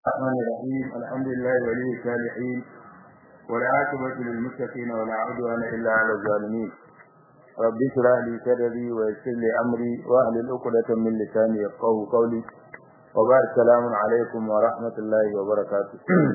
الرحمن الرحيم الحمد لله ولي الصالحين والعاقبة للمتقين ولا عدوان إلا على الظالمين رب اشرح لي صدري ويسر لي أمري واحلل عقدة من لساني يفقهوا قولي وبارك السلام عليكم ورحمة الله وبركاته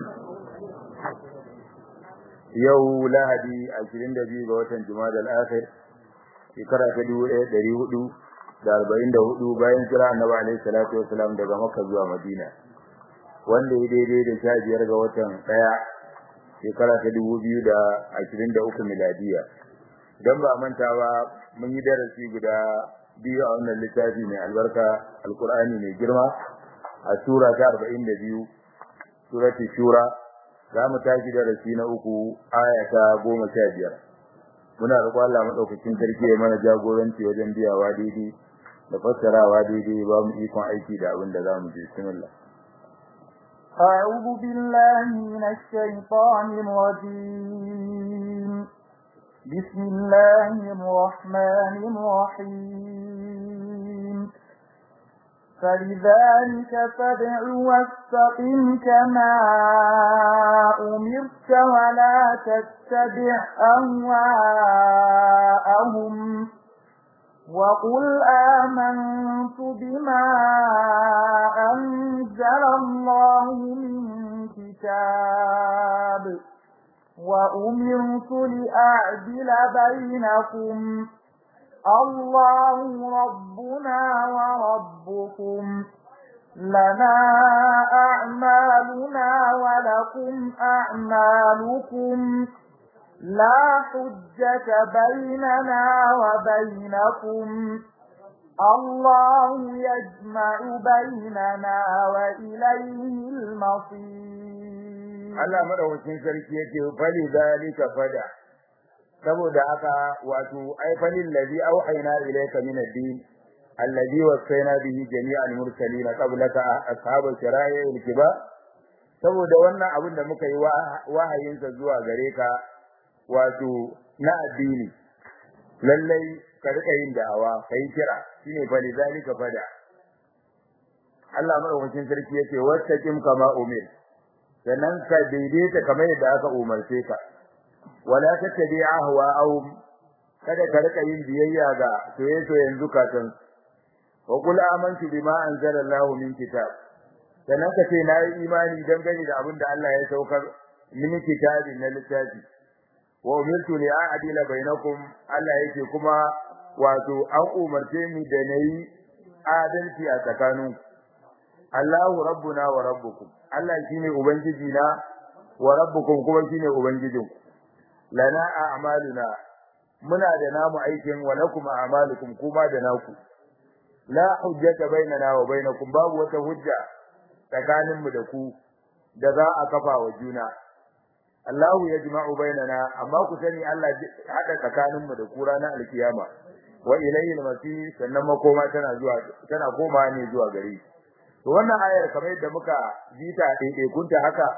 yau lahadi 22 ga watan jumada al-akhir shekara ta 1444 bayan kira annabi alaihi salatu wasalam daga makka zuwa madina wanda ya daidai da sha biyar ga watan ɗaya shekara ta dubu biyu da ashirin da uku miladiya don ba manta ba mun yi darasi guda biyu a wannan littafi mai albarka alkur'ani mai girma a sura ta arba'in da biyu surati shura za mu tashi darasi na uku aya ta goma sha biyar muna roƙon Allah maɗaukakin sarki ya mana jagoranci wajen biyawa daidai da fassarawa daidai ba mu ikon aiki da abin da za mu je bismillah أعوذ بالله من الشيطان الرجيم بسم الله الرحمن الرحيم فلذلك فادع واستقم كما أمرت ولا تتبع أهواءهم وقل آمنت بما أنزل الله من كتاب وأمرت لأعدل بينكم الله ربنا وربكم لنا أعمالنا ولكم أعمالكم لا حجة بيننا وبينكم الله يجمع بيننا وإليه المصير Allah madaukakin sarki yake fali zalika fada saboda haka wato ai falil ladhi auhayna ilayka min ad-din alladhi wasayna bihi jami'al mursalin qablaka ashabul shara'i wal kibar saboda wannan abin da muka yi wahayinsa zuwa gare ka wato na addini lallai ka rika yin da'awa kai kira shine fa lidalika fada Allah madaukakin sarki yace wastaqim kama umir sannan ka daidaita kamar yadda aka umarce ka wala tattabi ahwa'ahum kada ka rika yin biyayya ga soyayyen zukatan wa qul amantu bima anzala Allahu min kitab sannan ka ce na yi imani dangane da abin da Allah ya saukar min kitabin na littafi wa umirtu li a'dila bainakum Allah yake kuma wato an umarce ni da nayi adalci a tsakanin Allahu rabbuna wa rabbukum Allah shine ubangiji na wa rabbukum kuma shine ubangijinku lana a'maluna muna da namu aikin wa lakum a'malukum kuma da naku la hujjata bainana wa bainakum babu wata hujja tsakaninmu da ku da za a kafa wa juna Allahu yajma'u bainana amma ku sani Allah hada tsakanin mu da ku ranar alkiyama wa ilayhi al-masir sannan makoma tana zuwa tana koma ne zuwa gare to wannan ayar kamar yadda muka ji ta daidai kunta haka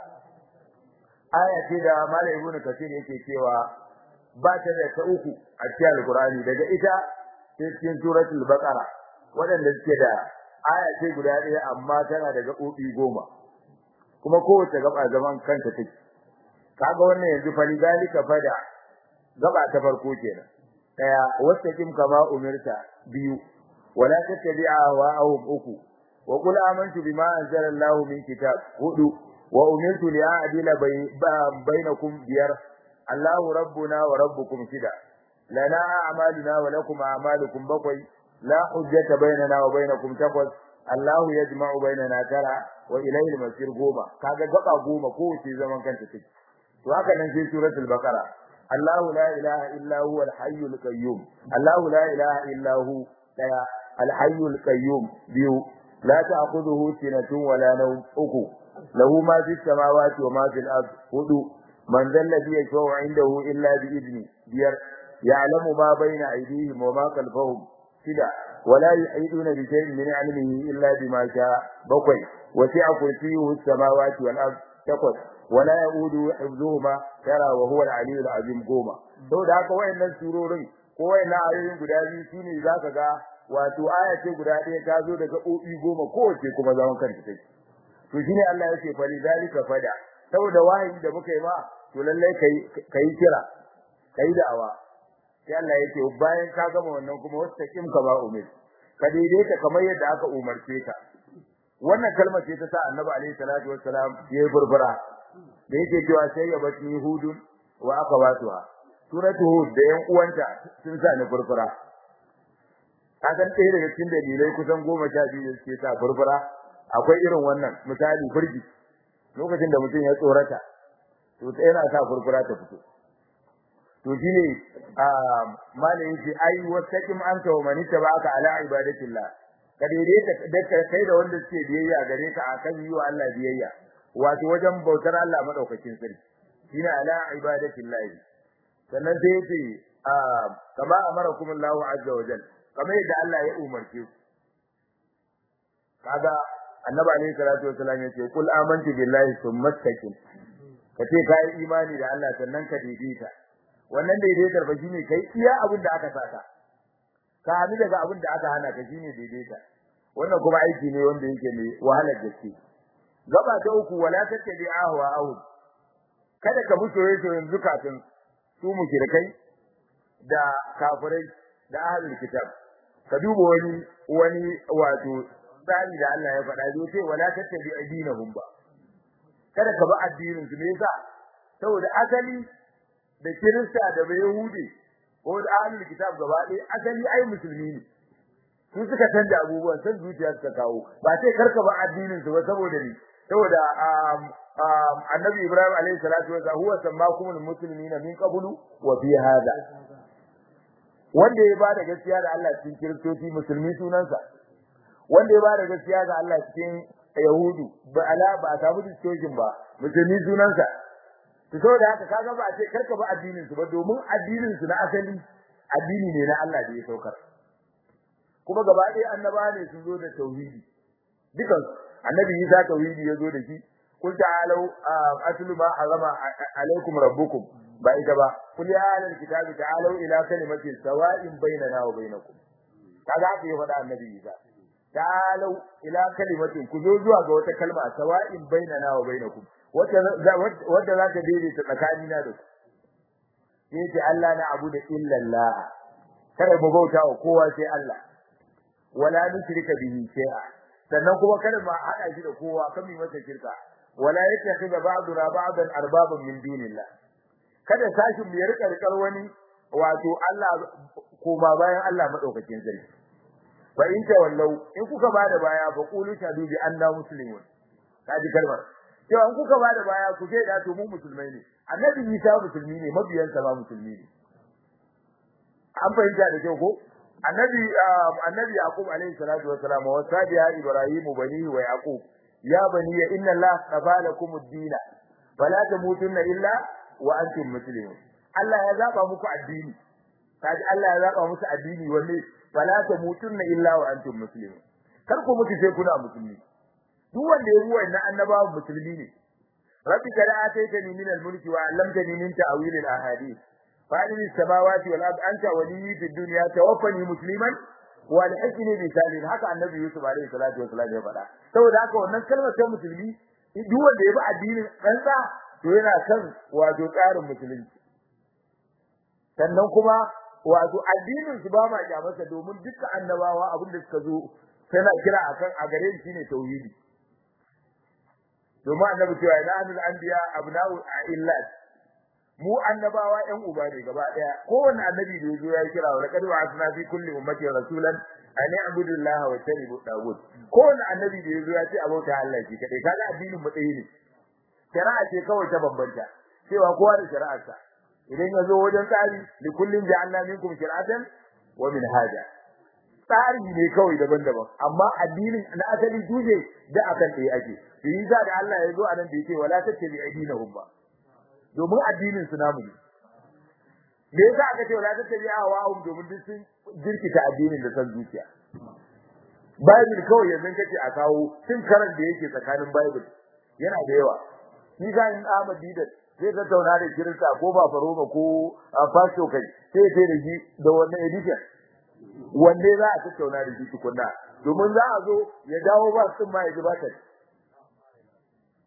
aya ce da Malam Ibn Kathir yake cewa ba ta da ta uku a cikin Al-Qur'ani daga ita sai cikin suratul Baqara waɗanda suke da aya ce guda ɗaya amma tana da gaɓoɓi goma kuma kowace gaba zaman kanta take kaga wannan yanzu fa lidalika fada gaba ta farko kenan daya wastaqim kama umirta biyu wala tattabi'a wa awum uku wa qul amantu bima anzala Allahu min kitab hudu wa umirtu li a'dila bainakum biyar Allahu rabbuna wa rabbukum shida lana a'maluna wa lakum a'malukum bakwai la hujjata bainana wa bainakum takwas Allahu yajma'u bainana tara wa ilayhi al-masir goma kaga gaba goma ko ce zaman kanta take to haka nan sai suratul baqara Allahu la ilaha illa huwa al-hayyul qayyum Allahu la ilaha illa hu daya al-hayyul qayyum biyu la ta'khudhuhu sinatun wa la nawm uku lahu ma fis samawati wa ma fil ard hudu man dhal ladhi yashfa'u 'indahu illa bi idni biyar ya'lamu ma bayna aydihim wa ma khalfahum shida ولا يحيطون بشيء من علمه إلا بما شاء بقي وسع كرسيه السماوات والأرض تقص ولا يؤود حفظهما ترى وهو العلي العظيم قوما to da haka wayannan surorin ko wayannan ayoyin guda biyu shine zaka ga wato aya ce guda ɗaya ta zo daga obi goma kowace kuma zaman kanta take to shine Allah yake fa lidalika fada saboda wahayi da muka yi ma to lalle kai kai kira kai da'awa sai Allah yake bayan ka gama wannan kuma wastaqim ka ba umir ka daidaita kamar yadda aka umarce ka wannan kalmar ce ta sa Annabi alaihi salatu wassalam ya yi burbura da yake cewa sai ya bati hudun wa akawatuha suratu hud da yan uwanta sun sa ni burbura kasan ɗaya daga cikin dalilai kusan goma sha biyu da suke sa burbura akwai irin wannan misali firgi lokacin da mutum ya tsorata to yana sa burbura ta fito to shine malamin shi ai wasaqim anta wa man tabaka ala ibadatillah ka daidaita da kai da wanda suke biyayya gare ka akan yi wa Allah biyayya wato wajen bautar Allah madaukakin sarki shine ala ibadatillah sannan sai yace kama amarakum Allahu azza wa jalla kamar yadda Allah ya umarce ku kaga annabi alayhi salatu wasallam yace kul amantu billahi thumma istaqim kace kai imani da Allah sannan ka daidaita wannan daidaitar ba shine kai iya abin da aka saka ka hadu daga abin da aka hana ka shine daidaita wannan kuma aiki ne wanda yake mai wahalar gaske gaba ta uku wala tattabi ahwa ahu kada ka mutu yayin zukatun su mushrikai da kafirai da ahlul kitab ka duba wani wani wato tsari da Allah ya faɗa zai ce wala tattabi addinahum ba kada ka bi addinin su me yasa saboda asali da kirista da yahudi ko da ahlul kitab gaba ɗaya asali ai musulmi ne su suka canja abubuwan san zuciya suka kawo ba sai karka ba addinin su ba saboda ni saboda annabi ibrahim alayhi salatu wa huwa sammakumul muslimina min qablu wa fi hada wanda ya bada gaskiya da Allah cikin kiristoci musulmi sunansa wanda ya bada gaskiya ga Allah cikin yahudu ba ala ba a samu distortion ba musulmi sunansa to saboda haka kaga ba a ce karka ba addinin su ba domin addinin su na asali addini ne na Allah da ya saukar kuma gaba ɗaya annaba ne sun zo da tauhidi dukan annabi Isa tauhidi ya zo da shi kul ta'alu atlu ma harama alaikum rabbukum ba ita ba kul ya ahlal kitabi ta'alu ila kalimatin sawa'in bainana wa bainakum kaga haka ya faɗa annabi Isa ta'alu ila kalimatin ku zo zuwa ga wata kalma sawa'in bainana wa bainakum wanda wanda za ta daidaita tsakanina da ku sai ce Allah na abu da illa Allah kada mu bauta wa kowa sai Allah wala nushrika bihi shay'a sannan kuma kada mu hada shi da kowa kan mu masa shirka wala yattakhidha ba'duna ba'dan arbaban min dunillah kada sashin mu ya rika rikar wani wato Allah ko ba bayan Allah madaukakin sarki fa in ta wallau in kuka bada baya fa qulu shadu bi anna muslimun kaji kalmar cewa in kuka bada baya ku ce da to mu musulmai ne annabi Isa musulmi ne mabiyansa ba musulmi ne an fahimta da kyau ko annabi annabi yaqub alayhi salatu wassalam wa sabiya ibrahim bani wa yaqub ya bani inna allaha qafa lakum ad-din fala tamutunna illa wa antum muslimun Allah ya zaba muku addini kaji Allah ya zaba musu addini wanne fala tamutunna illa wa antum muslimun kar ku mutu sai kuna musulmi duk wanda ya ruwa na annabawa musulmi ne rabbi kada ataitani min al-mulki wa 'allamtani min ta'wil al-ahadith fa'il as-samawati wal ardi anta waliyyi fid dunya tawaffani musliman wa alhiqni bi salihin haka annabi yusuf alaihi salatu wasallam ya faɗa saboda haka wannan kalmar ta musulmi duk wanda ya bi addinin ɗansa to yana kan wato tsarin musulunci sannan kuma wato addinin su ba ma kyamarsa domin duka annabawa abin da suka zo tana kira akan a gare shi ne tauhidi domin annabi cewa ina anul anbiya abna'u illat mu annabawa ƴan uba ne gaba daya kowanne annabi da yazo ya kira wa laqad wa'athna fi kulli ummati rasulan an ya'budu allaha wa yajtanibu tagut kowanne annabi da yazo ya ce abota Allah shi kadai kaga addinin mu ɗaya ne shari'a ce kawai ta bambanta cewa kowa da shari'arsa idan yazo wajen tsari li kullin ja'alna minkum shir'atan wa minhaja tsari ne kawai daban-daban amma addinin na asali duje da akan ɗaya ake yi da Allah ya zo a nan da yake wala tattabi addinahum ba domin addinin su namu ne me yasa aka ce wala tattabi ahwa'um domin duk sun jirkita addinin da san zuciya Bible kawai yanzu kace a kawo tun karan da yake tsakanin Bible yana da yawa shi ga in Ahmad Didat zai tattauna da Kirista ko ba Faroma ko Pastor kai sai sai da shi da wannan edition wanne za a tattauna da shi tukunna domin za a zo ya dawo ba sun ma ya ji ba ta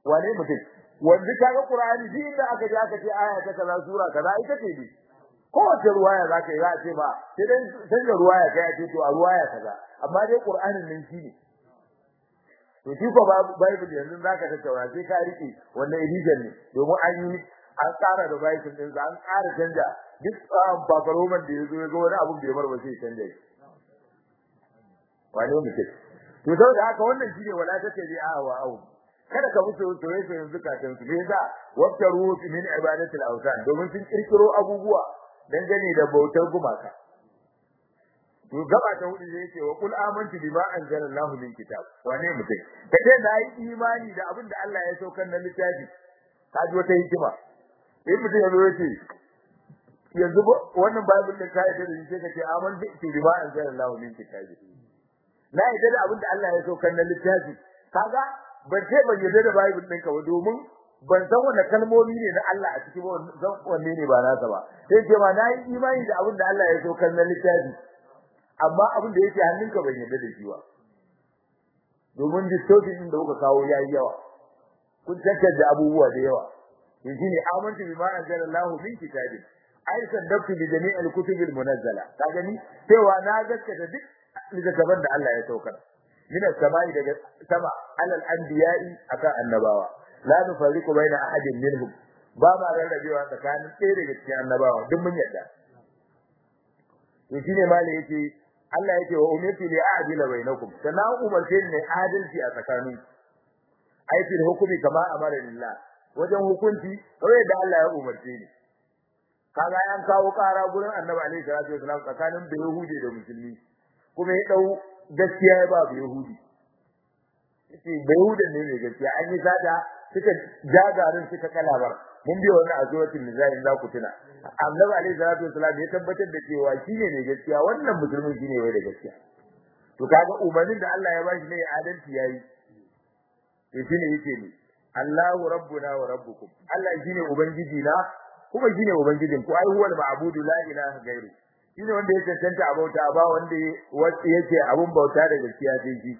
wane mutum wanda kaga qur'ani din inda aka ji aka ce aya ta kaza sura kaza ita ce ne kowace ruwaya za ka yi za a ce ba sai dai canza ruwaya kai a ce to a ruwaya kaza amma dai qur'anin nan shi ne to shi ko bible yanzu za ka tattauna sai ka rike wannan edition ne domin an yi an tsara da bible din an tsara canja duk bakaroman da ya zo ya ga wani abun bai bar ba sai canja shi wani mutum to saboda haka wannan shine wala ta ce a wa au kada ka musu soyayya soyayya zukatan su bai za waftaru min ibadati al-awsan domin sun kirkiro abubuwa dangane da bautar gumaka to gaba ta hudu yake wa kul amantu bima anzalallahu min kitab wane mutum kace na yi imani da abin da Allah ya saukar na littafi kaji wata hikima in mutum ya zo yace yanzu wannan bible din kai da shi kace amantu bima anzalallahu min kitab na yi da abin da Allah ya saukar na littafi kaga ban ce ban yarda da bible din ka ba domin ban san wani kalmomi ne na Allah a cikin zan wanne ne ba nasa ba sai ce ma na yi imani da abin da Allah ya saukar na littafi amma abin da yake hannunka ban yarda da shi ba domin distortion din da kuka kawo yayi yawa kun tattace abubuwa da yawa yanzu ne amantu bima anzalallahu min kitabin ai saddaqtu bi jami'il kutubil munazzala ka gani cewa na gaskata duk littattafan da Allah ya saukar min as-sama'i daga sama alal anbiya'i akan annabawa la nufarriqu baina ahadin minhum ba ma rarrabewa tsakanin ɗaya daga cikin annabawa duk mun yarda to shine malai yake Allah yake wa umirtu li a'dila bainakum sannan umarce ne adalci a tsakanin aikin hukumi kama amara lillah wajen hukunci kawai da Allah ya umarce ni kaga an kawo kara gurin Annabi alaihi salatu wasallam tsakanin Yahudi da Musulmi kuma ya dau gaskiya ya ba Yahudi yace Yahudi ne mai gaskiya an yi sada suka jagarin suka kalabar mun biyo wannan azuwatin nizai za ku tuna Annabi alaihi salatu wasallam ya tabbatar da cewa shine mai gaskiya wannan musulmin shine wai da gaskiya to kaga umarnin da Allah ya bashi ne adalci yayi to shine yake ne Allahu rabbuna wa rabbukum Allah shine ubangiji na kuma shine ubangijin ku ai huwal ma'budu la ilaha gairu shine wanda ya cancanta a bauta ba wanda yake abun bauta da gaskiya sai shi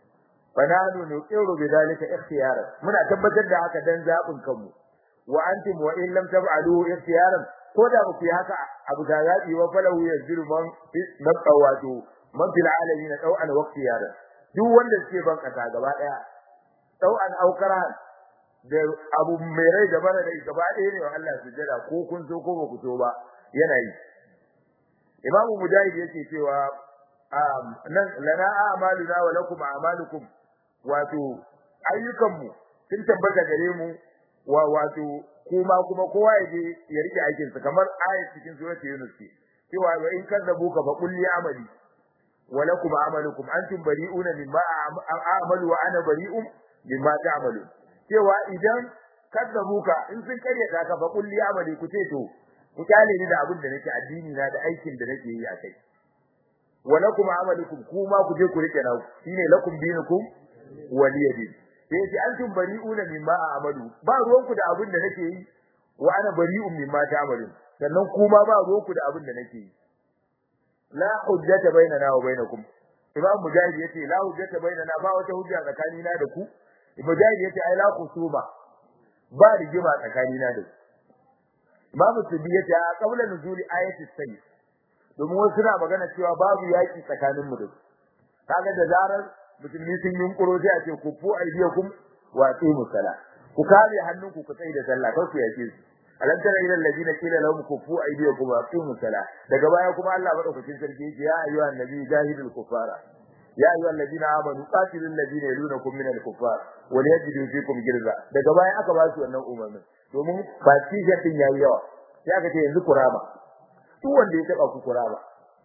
fananu nuqiru bidalika ikhtiyara muna tabbatar da haka dan zabin kanmu wa antum wa in lam taf'alu ikhtiyaran ko da ku yi haka abu da zabi wa falahu yaziru man man tawatu man fil alamin taw'an wa ikhtiyara duk wanda suke ban kasa gaba daya taw'an aukara da abu mai rai da mara rai gaba ɗaya ne wa Allah sujjada ko kun so ko ba ku so ba yana yi imamu mujahid yake cewa nan lana a'maluna wa lakum a'malukum wato ayyukanmu sun tabbata gare mu wa wato kuma kuma kowa ya je ya rike aikin sa kamar ayat cikin suratul yunus ce cewa wa in kadzabuka fa qul li amali wa lakum a'malukum antum bari'una mimma a'malu wa ana bari'un mimma ta'malu cewa idan kadzabuka in sun karyata ka fa qul li amali ku ce to ku kyale ni da abin da nake addini na da aikin da nake yi a kai wa lakum a'malukum kuma ku je ku rike na shine lakum dinukum waliyadin sai ce antum bari'una mimma a'malu ba ruwanku da abin da nake yi wa ana bari'un mimma ta'malun sannan kuma ba ruwanku da abin da nake yi la hujjata bainana wa bainakum imam mujahid yace la hujjata bainana ba wata hujja tsakanina da ku mujahid yace ai la kusuma ba rigima tsakanina da ku imam subi yace a qabla nuzuli ayati sayf domin wasu suna magana cewa babu yaki tsakaninmu da su kaga da zarar musulmi sun yunkuro sai a ce ku fu aidiyakum wa aqimu sala ku kare hannunku ku tsaye da sallah kar ku yake su alam tara ila alladina qila lahum kufu aydiyakum wa aqimu sala daga baya kuma Allah madaukakin sarki yake ya ayyuhan nabi jahidul kufara ya ayyuhan ladina amanu qatilul ladina yalunakum min al-kuffar wa yajidu fikum girza daga baya aka ba su wannan umarnin domin ba tishin din yayi yawa sai aka ce yanzu kurama duk wanda ya taba ku kurama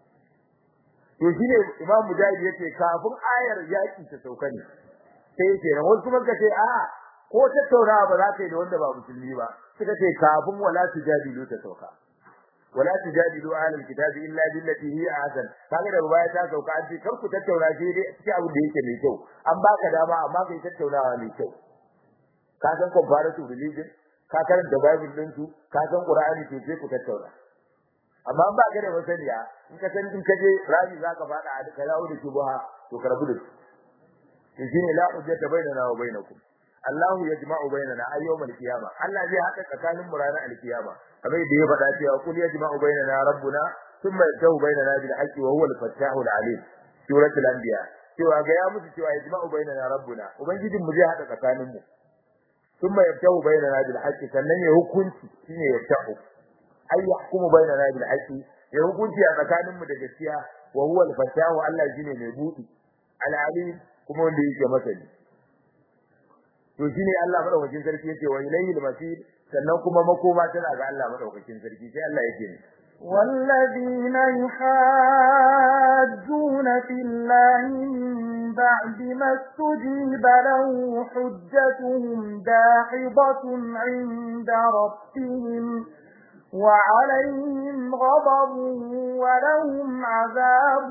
to shine Imam Mujahid yace kafin ayar yaki ta sauka ne sai yace ran wasu kuma kace a ko tattaunawa ba za ka yi da wanda ba musulmi ba suka ce kafin wala tujadilu ta sauka wala tujadilu ahlul kitabi illa billati hi ahsan kaga da baya ta sauka an ce kar ku tattauna sai dai cikin abin da yake mai kyau an baka dama amma kai tattaunawa mai kyau ka san comparative religion ka karanta bible din su ka san qur'ani to sai ku tattauna amma ba ka da masaniya in ka san in ka je rabi zaka fada a duka yawo da shubha to ka rabu da su to shine la hujjata bainana wa bainakum Allahu yajma'u bainana a yawmal qiyama Allah zai haɗa tsakanin mu ranar alkiyama kamar da ya faɗa cewa kul yajma'u bainana rabbuna thumma yatahu bainana bil haqqi wa huwa al-fattahul alim suratul anbiya cewa ga ya musu cewa yajma'u bainana rabbuna ubangijin mu zai haɗa tsakanin mu thumma yatahu bainana bil haqqi sannan ya hukunci shine yatahu ay yahkumu bainana bil haqqi ya hukunci a tsakanin mu da gaskiya wa huwa al-fattahu Allah shine mai budi al-alim kuma wanda yake masani to shine Allah madaukakin sarki yake wa ilayhi al-masir sannan kuma makoma tana ga Allah madaukakin sarki sai Allah yake ne والذين يحاجون في الله من بعد ما استجيب له حجتهم داحضة عند ربهم وعليهم غضب ولهم عذاب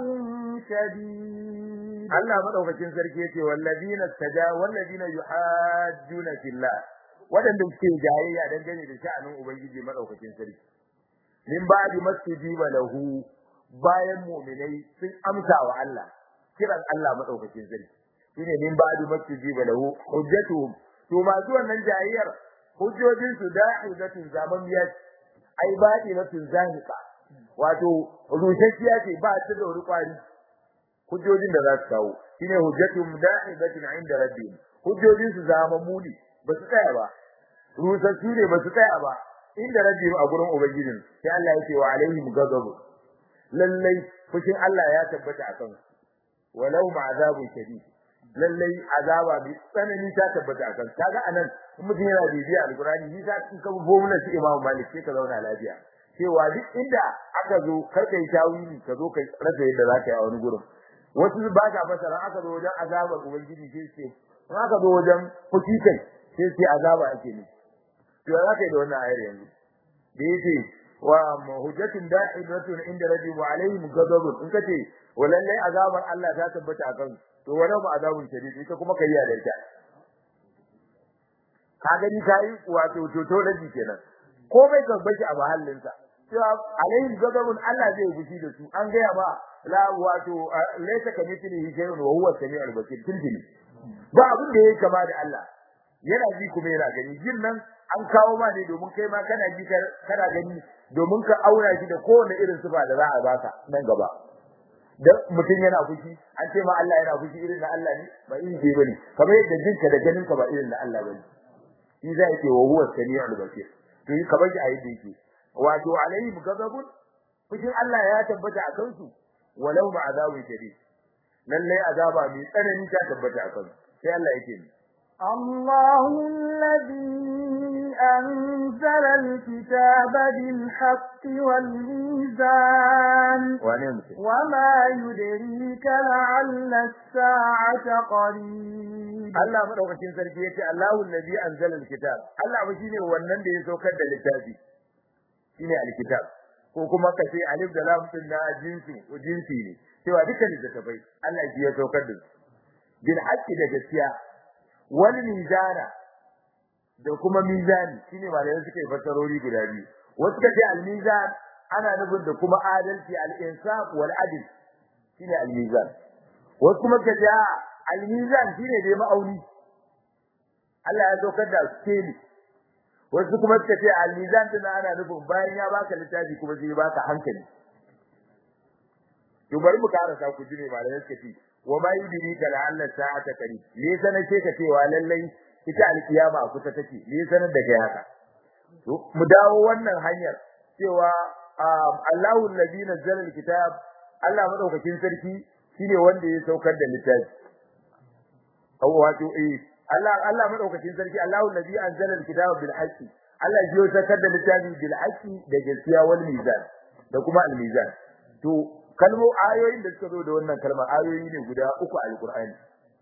شديد Allah madaukakin sarki yace wallazina taja wallazina yuhajjuna fillah wadanda suke jayayya dangane da sha'anin ubangiji madaukakin sarki min ba'di mastujiba lahu bayan mu'minai sun amsa wa Allah kiran Allah madaukakin sarki shine min ba'di mastujiba lahu hujjatuhum to masu wannan jayayyar hujjojin su da'idatun zamamiyat ai ba'ilatun zahiqa wato rushashiya ce ba ta da wani kwari hujjojin da za su kawo shine hujjatum da'ibatin 'inda rabbihim hujjojin su zama muni ba su tsaya ba rusassu ne ba su tsaya ba inda rabbihim a gurin ubangijin sai Allah yake wa alaihim ghadab lallai fushin Allah ya tabbata akan su walau ma'azabun shadid lallai azaba bi tsanani ta tabbata akan su kaga anan in mutum yana bibiya alqur'ani ni sa in ka formula shi Imam Malik sai ka zauna lafiya cewa duk inda aka zo kar kai tawili ka zo kai rasa yadda za ka yi a wani gurin wasu ba ta fasara aka zo wajen azabar ubangiji sai ce in aka zo wajen fuki kai sai sai azaba ake ne to za ka yi da wannan ayar yanzu da yake wa hujjatun da'idatun inda rabbi wa alaihim ghadabun in kace walallai azabar Allah ta tabbata akan to wala ba azabun shadid ita kuma kai ya da ita ka gani kai wato to to rabi kenan komai ka bashi a mahallinsa cewa alaihim ghadabun Allah zai fushi da su an gaya ba la wato laysa kamithlihi shay'un wa huwa as-sami'ul basir tilbili ba abin da yake kama da Allah yana ji kuma yana gani jin nan an kawo ma ne domin kai ma kana ji kana gani domin ka aura shi da kowane irin sifa da za a baka nan gaba dan mutum yana fushi an ce ma Allah yana fushi irin na Allah ne ba irin ke bane kamar yadda jinka da ganin ka ba irin na Allah bane shi zai ce wa huwa as-sami'ul basir to yi kamar shi a yadda yake wato alaihim ghadabun fushin Allah ya tabbata a kansu walau ma azabun shadid lalle azaba mai tsanani ta tabbata a kansu sai Allah yake ni الله الذي أنزل الكتاب بالحق والميزان وما يدريك لعل الساعة قريب Allah madaukakin sarki yace Allahu allazi anzala alkitab Allah ba shine wannan da ya saukar da littafi shine alkitab ko kuma kace alif da lam din na jinsi ko jinsi ne cewa dukkan littafai Allah shi ya saukar da su bil haqqi da gaskiya wal mizana da kuma mizani shine malamai suka yi fasarori guda biyu wasu kace al mizan ana nufin da kuma adalci al insaf wal adl shine al mizan wasu kuma kace al mizan shine dai ma'auni Allah ya saukar da skeli wasu kuma suka ce al mizan din ana nufin bayan ya baka littafi kuma zai baka hankali to bari mu karasa ku jire malamai suka ce wa ma yudrika la'alla sa'ata qarib me sanar ce ka cewa lallai ita alkiyama a kusa take me sanar da kai haka to mu dawo wannan hanyar cewa Allahu allazi nazzala alkitab Allah madaukakin sarki shine wanda ya saukar da littafi wato eh Allah Allah madaukakin sarki Allahu allazi anzala alkitaba bil haqqi Allah ya saukar da littafi bil haqqi da gaskiya wal mizan da kuma al mizan to kalmo ayoyin da suka zo da wannan kalmar ayoyi ne guda uku a alqur'ani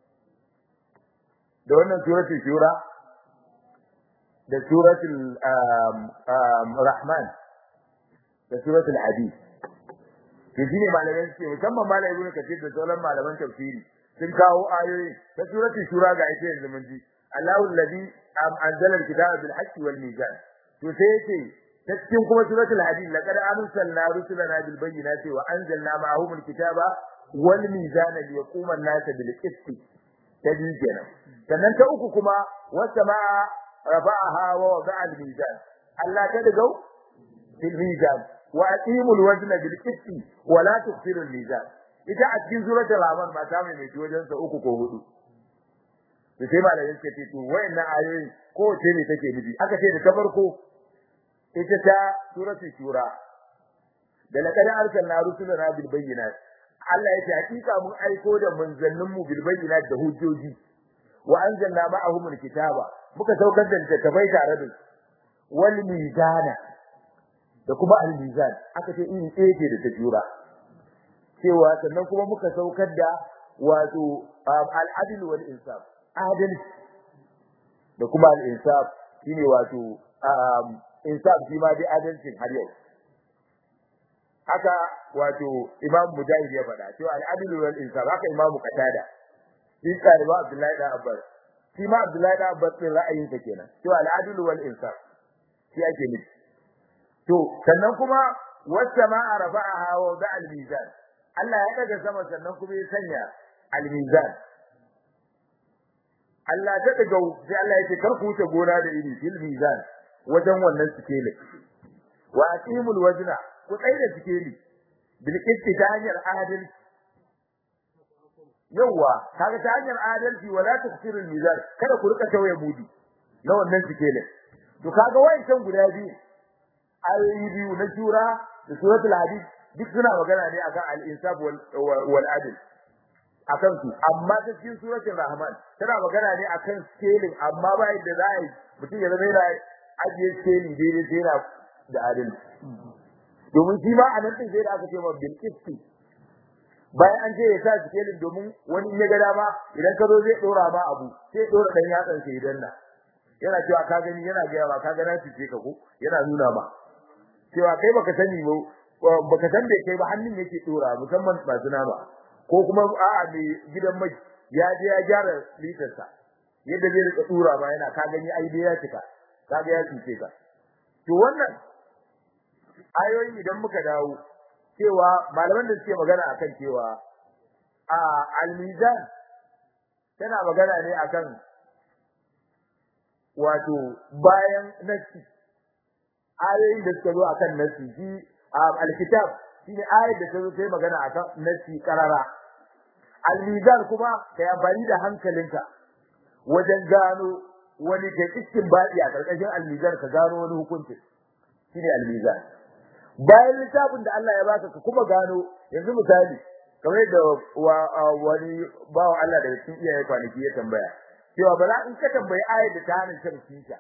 da wannan suratul shura da suratul rahman da suratul hadid to shine malamai suke musamman malamai ibnu kathir da sauran malaman tafsiri sun kawo ayoyi ta suratul shura ga ita yanzu mun ji Allahu alladhi anzala al-kitaba bil haqqi wal mizan to sai yace ta cikin kuma suratul hadid laqad arsalna rusulana bil bayyinati wa anzalna ma'ahum al-kitaba wal mizana liyaquma an-nas bil qist ta biyu kenan sannan ta uku kuma was-samaa rafa'aha wa wada'a al-mizan Allah ta dagau fil mizan wa aqimul wazna bil qisti wa la tukhsiru al-mizan ita a cikin suratul rahman ma ta mai mai wajen sa uku ko hudu da sai malamin suka ce to wayannan ayoyi ko ce ne take nufi aka ce da ta farko ita ta suratul shura da laqad arsalna rusulana bil bayyinat Allah ya ce hakika mun aiko da manzannin mu bil bayyinat da hujjoji wa anzalna ma'ahum al-kitaba muka saukar da littattafai tare da su wal mizana da kuma al mizan aka ce in tsaye da ta jura cewa sannan kuma muka saukar da wato al adl wal insaf adalci da kuma al insaf shine wato insaf shi ma dai adalcin har yau haka wato imam mujahid ya faɗa cewa al adl wal insaf haka imam qatada shi kariba abdullahi da abbas shi ma abdullahi da abbas din ra'ayinsa kenan cewa al adl wal insaf shi ake nufi to sannan kuma was-samaa rafa'aha wa da'a al-mizan Allah ya daga sama sannan kuma ya sanya al-mizan Allah ta daga sai Allah ya ce kar ku wuce gona da iri fil mizan wajen wannan sikeli wa aqimul wazna ku tsaya da sikeli bil qisti ta hanyar adalci yawa kaga ta hanyar adalci wala tuksirul mizan kada ku rika tawaye mudi na wannan sikelin to kaga wayancan guda biyu ayoyi biyu na shura da suratul hadid duk suna magana ne akan al-insaf wal wal adl akan su amma ta cikin suratul rahman tana magana ne akan scaling amma ba yadda za a yi mutum ya zama yana ajiye scaling daidai sai yana da adalci domin shi ma a nan din sai da aka ce ma bil qisti bayan an ce ya sa scaling domin wani in ya ga dama idan ka zo zai dora ma abu sai dora dan yatsan sai idan na yana cewa ka gani yana ga ba ka ga na fice ka ko yana nuna ma cewa kai baka sani ba baka san da kai ba hannun yake dora musamman masu nama ko kuma a'a mai gidan mai ya je ya gyara litar sa yadda zai rika dora ba yana ka gani ai dai ya cika ka ga ya fice ka to wannan ayoyi idan muka dawo cewa malaman da suke magana akan cewa a al-mizan tana magana ne akan wato bayan nasi ayoyin da suka zo akan nasi shi alkitab shine ayar da ta zo sai magana akan nasi karara almizan kuma kai amfani da hankalinka wajen gano wani da cikin baɗi a karkashin almizan ka gano wani hukunci shine almizan bayan littafin da Allah ya baka ka kuma gano yanzu misali kamar da wani bawa Allah daga cikin iyaye kwanaki ya tambaya cewa bala in ka tambayi ayar da ta hana shan shisha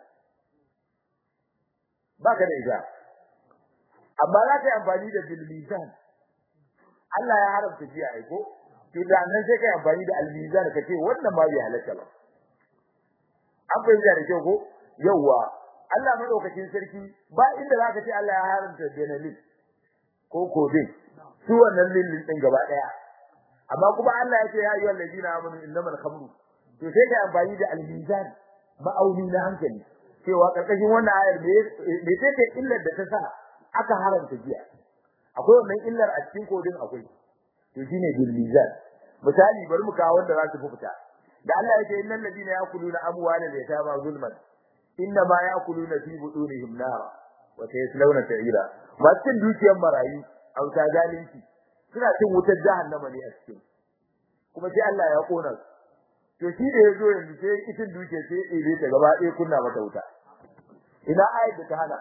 baka da ita amma za ka yi amfani da bilmizan Allah ya haramta jiya ai ko to da nan sai ka yi amfani da almizan ka ce wannan ma bai halatta ba an fahimta da kyau ko yawwa Allah madaukakin sarki ba inda za ka ce Allah ya haramta benelin ko kodin su wannan lillin din gaba daya amma kuma Allah ya ce ya ayyuhal ladina amanu innamal khamru to sai ka amfani da al-mizan ma'auni na hankali cewa karkashin wannan ayar me ce ce illar da ta sa aka haramta jiya akwai wannan illar a cikin kodin akwai to shine bil mizan misali bari mu kawo wanda za su fita da Allah ya ce innal ladina yakuluna amwalal yatama zulman inna ma yakuluna fi butunihim nara wa sayaslawna sa'ira masu cin dukiyar marayu a wuta zalunci suna cin wutar jahannama ne a cikin kuma sai Allah ya kona su to shi da yazo yanzu sai itin duke sai ire ta gaba ɗaya kunna mata wuta ina ayat da ta hana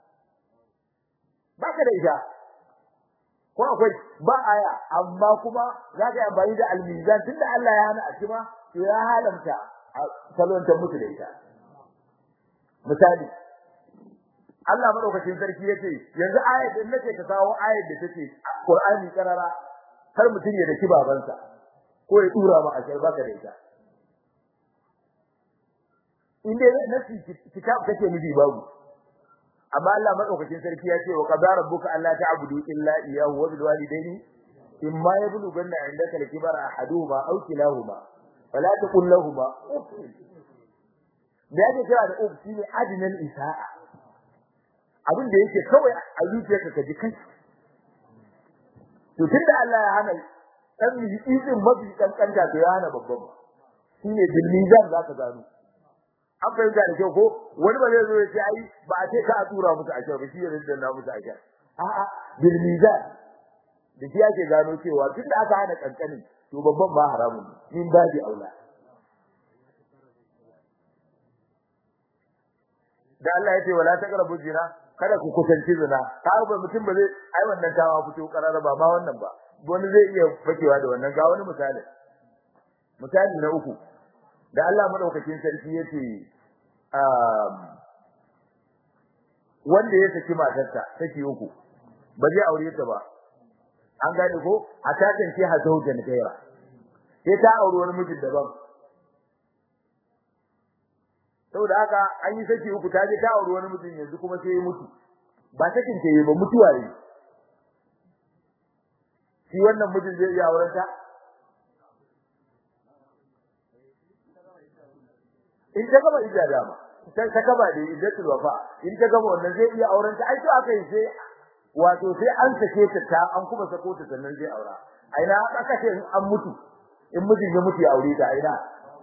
baka da ita ko akwai ba aya amma kuma za ka yi amfani da almizan tunda Allah ya hana a cima to ya halamta a salonta mutu da ita misali Allah madaukakin sarki yace yanzu ayat din nake ka kawo ayat da take Qur'ani karara har mutum ya daki babansa ko ya dura ma a baka da ita inda nasi kitab kake miji babu amma Allah madaukakin sarki ya ce wa qadara rabbuka alla ta'budu illa iyyahu wa bil walidayni imma yablughanna 'indaka al-kibara ahaduhuma aw kilahuma fala taqul lahumu uff da yake kira da uff shine adinal isa'a abin da yake kawai a zuciyarka ka ji kai to tunda Allah ya hana dan izin mafi kankanta to ya hana babban shine bil mizan zaka gano an fahimta da kyau ko wani ba zai zo ya ce ai ba a ce ka a tura musu ashar ba shi ya rinda na musu ashar a'a bil mizan da shi ake gano cewa tun da aka hana kankanin to babban ba haramun ne min babi aula da Allah ya ce wala taqrabu zina kada ku kusanci zina ka ba mutum ba zai ai wannan tawa fito karara ba ma wannan ba wani zai iya fakewa da wannan ga wani misali misali na uku da Allah madaukakin sarki yace wanda ya saki matarsa saki uku ba zai aure ta ba an gane ko a takan ce ha zaujan gaira sai ta aure wani mijin daban saboda haka an yi saki uku ta je ta aure wani mijin yanzu kuma sai ya mutu ba sakin ta yi ba mutuwa ne shi wannan mijin zai iya auren ta in ta gaba ija dama ta ta gaba da ijatul wafa in ta gaba wannan zai iya auren ta ai to aka yi sai wato sai an sake ta ta an kuma sako ta sannan zai aura aina aka ce an mutu in mijin ya mutu ya aure ta aina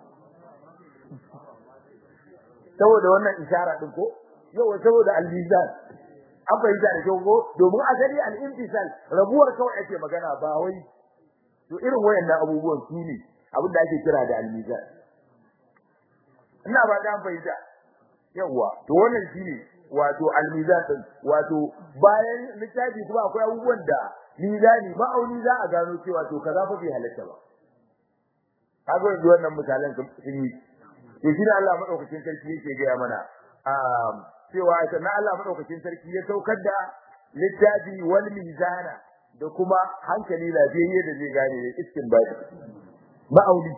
saboda wannan isharar din ko yau saboda al-mizan an fahimta da kyau ko domin asali al-intisal rabuwar kawai ake magana ba wai to irin wayannan abubuwan su ne abin da ake kira da al-mizan ina ba da fahimta yawa to wannan shine wato al-mizan din wato bayan littafi kuma akwai abubuwan da mizani ma'auni za a gano cewa to kaza fa bai halatta ba kaga yanzu wannan misalan sun yi to shi Allah madaukakin sarki yake ga mana cewa na Allah madaukakin sarki ya saukar da littafi wal mizana da kuma hankali lafiyayye da zai gane istinbadi ma'auni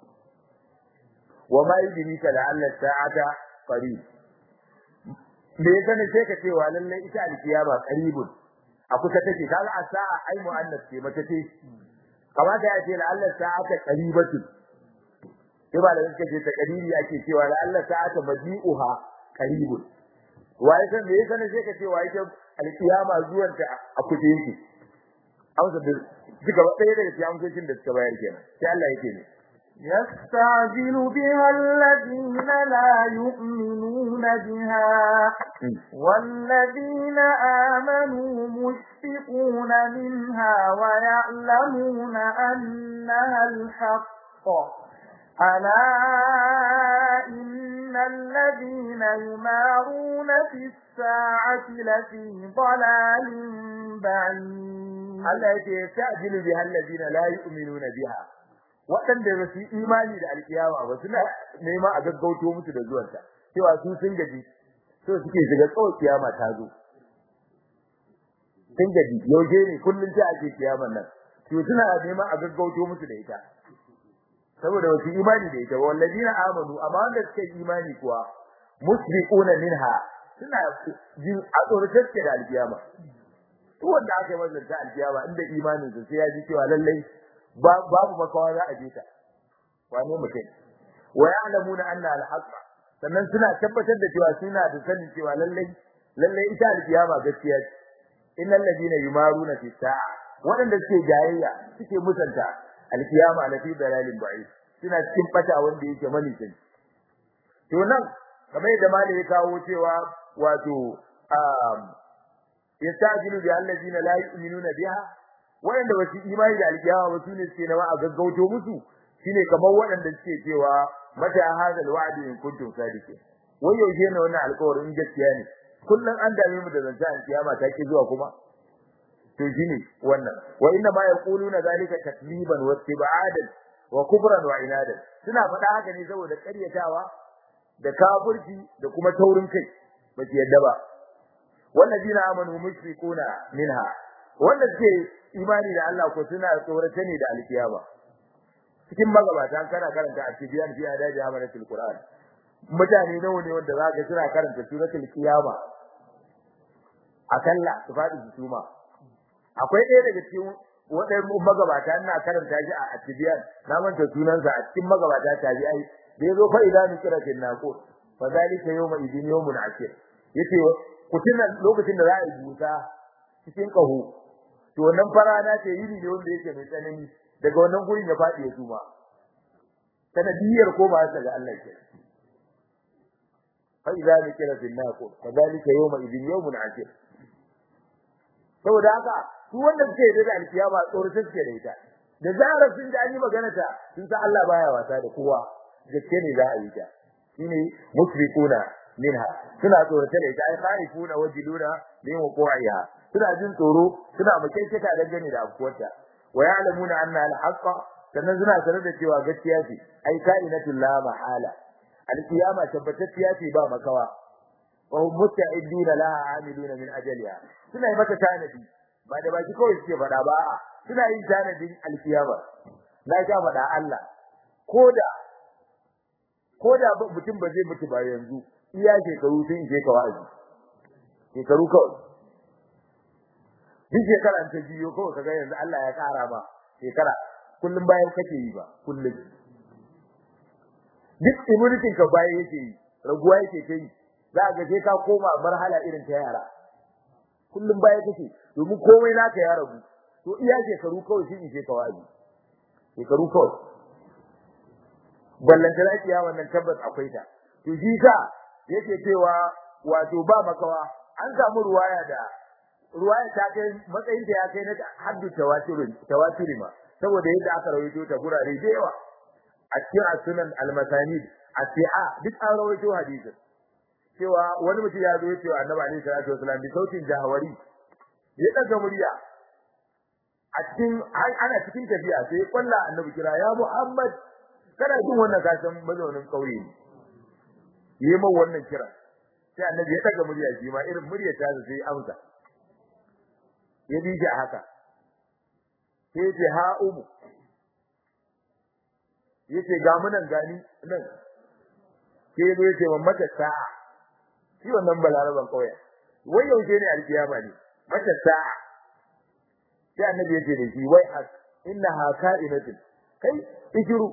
wa ma yudrika la'alla sa'ata qarib me yasa ne sai ka cewa lalle ita alkiyama qaribun a kusa take kaga a sa'a ai mu'annas ce mace ce kamata ya ce la'alla sa'ata qaribatu sai ba da suka ce takariri ake cewa la'alla sa'ata maji'uha qaribun wai san me yasa ne sai ka ce wai ta alkiyama zuwan ta a kusa yake amsa da duka ɗaya daga cikin amsoshin da suka bayar kenan sai Allah yake ne يستعجل بها الذين لا يؤمنون بها والذين آمنوا مشفقون منها ويعلمون أنها الحق ألا إن الذين يمارون في الساعة لفي ضلال بعيد Allah yake yasta'jilu biha alladhina la yu'minuna biha waɗanda ba su yi imani da alkiyama ba suna nema a gaggauto musu da zuwanta cewa su sun gaji so suke shiga tsawon kiyama ta zo sun gaji yaushe ne kullum ta ake kiyaman nan to suna nema a gaggauto musu da ita saboda wasu imani da ita wallazina amanu amma wanda suka yi imani kuwa musbiquna minha suna jin a tsoratar da alkiyama duk wanda aka yi masa ta alkiyama inda imanin sa sai ya ji cewa lallai babu makawa za a je ta wane mutum wa ya'lamuna anna al-haqq sannan suna tabbatar da cewa suna da sanin cewa lallai lallai ita alkiyama gaskiya ce innal ladina yumaruna fi sa'a waɗanda suke jayayya suke musanta alkiyama na fi dalalin ba'id suna cikin fata wanda yake manisin to nan kamar yadda malai ya kawo cewa wato yastajilu bi allazina la yu'minuna biha wanda wasu imani da alkiyama ba sune suke nawa a gaggauto musu shine kamar waɗanda suke cewa mata hadal wa'di in kuntum sadiqin wai yaushe ne wannan alƙawarin gaskiya ne kullun an dame mu da zanta alkiyama ta ki zuwa kuma to shine wannan wa inna ma yaquluna zalika takliban wa istibadan wa kufran wa inadan suna faɗa haka ne saboda ƙaryatawa da kafirci da kuma taurin kai ba su yadda ba wallazina amanu mushrikuna minha wanda suke imani da Allah ko suna tsorata ne da alkiyama cikin magabata kana karanta a cikin fi adaji amanatul qur'an mutane nawa ne wanda zaka suna karanta suratul qiyama akalla su fadi su suma akwai ɗaya daga cikin wadannan magabata ina karanta shi a atibiyan na manta sunansa a cikin magabata tabi'ai da yazo fa idan nukira fil naqur fa zalika yawma idin yawmun akir yace ku tuna lokacin da za a yi busa cikin kaho to wannan farana ce yini ne wanda yake mai tsanani daga wannan gurin ya fadi ya suma sanadiyar ko ba ta ga Allah ke fa idza zikra fil naqul kadhalika yawma idin yawmun asir saboda haka su wanda suke da alkiyama tsoro suke da ita da zarar sun ji an yi magana ta sun san Allah baya wasa da kowa gaske ne za a yi ta shine musrikuna minha suna tsorata da ita ai kharifuna wajiduna min wuqu'iha suna jin tsoro suna makekkata dangane da afkuwarta wa ya'lamuna anna al-haqqa sannan suna sanar da cewa gaskiya ce ai ka'inatul la mahala al-qiyama tabbatacciya ce ba makawa wa hum musta'iduna laha amiluna min ajaliha suna yi mata tanadi ba da baki kawai suke faɗa ba suna yin tanadin al-qiyama na ga faɗa Allah koda koda mutum ba zai mutu ba yanzu iya shekaru sun je ka wa'azi shekaru kawai duk shekara ta biyo kawai kaga yanzu Allah ya kara ba shekara kullum bayan kake yi ba kullum duk immunity ka bayan yake yi raguwa yake ta yi za ga sai ka koma marhala irin ta yara kullum bayan kake domin komai naka ya ragu to iya shekaru kawai shi ne ka wa'azi shekaru kawai ballanta lafiya wannan tabbas akwai ta to shi sa yake cewa wato ba makawa an samu ruwaya da ruwaya ta kai matsayin ta ya kai na haddu tawatirin tawatiri ma saboda yadda aka rawaito ta gurare da yawa a cikin sunan al-masanid as-siha duk an rawaito hadisin cewa wani mutum ya zo cewa annabi alaihi salatu wasallam bi sautin jahawari ya daga murya a cikin ana cikin tafiya sai ya kwalla annabi kira ya Muhammad kana jin wannan kasan mazaunin kauye ne yi min wannan kira sai annabi ya daga murya shi ma irin murya ta sai amsa ya bi shi haka sai ce ha umu yace ga mu nan gani nan sai ya ce man mata sa'a shi wannan balaraban kauye wai yaushe ne alkiyama ne mata sa'a sai annabi ya ce da shi wai as innaha ka'inatin kai ikiru